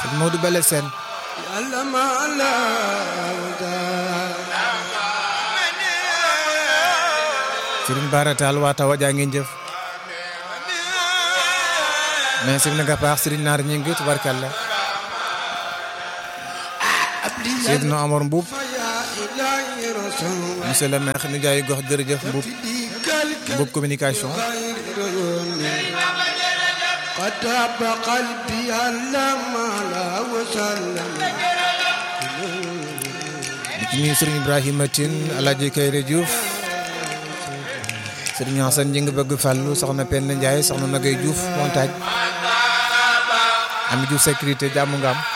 ak Modou Bale Sène Serigne Bara Tall waa tawa jaa ngeen jëf mais sëñ nga paax Serigne Naar ñi ngi tubarkalla Seydina Amar Mbuub monsieur le maire nu jaay gox jërëjëf Mbuub Mbuub communication قطب قلبي لما لا وسلم di ci nuyu Serigne Ibrahima Tine Alaaji Kayre Diouf Serigne Hassane ñi ngi bëgg fàllu soxna Penda Ndiaye soxna Nagay Diouf montagne Ami Diouf sécurité jàmm nga am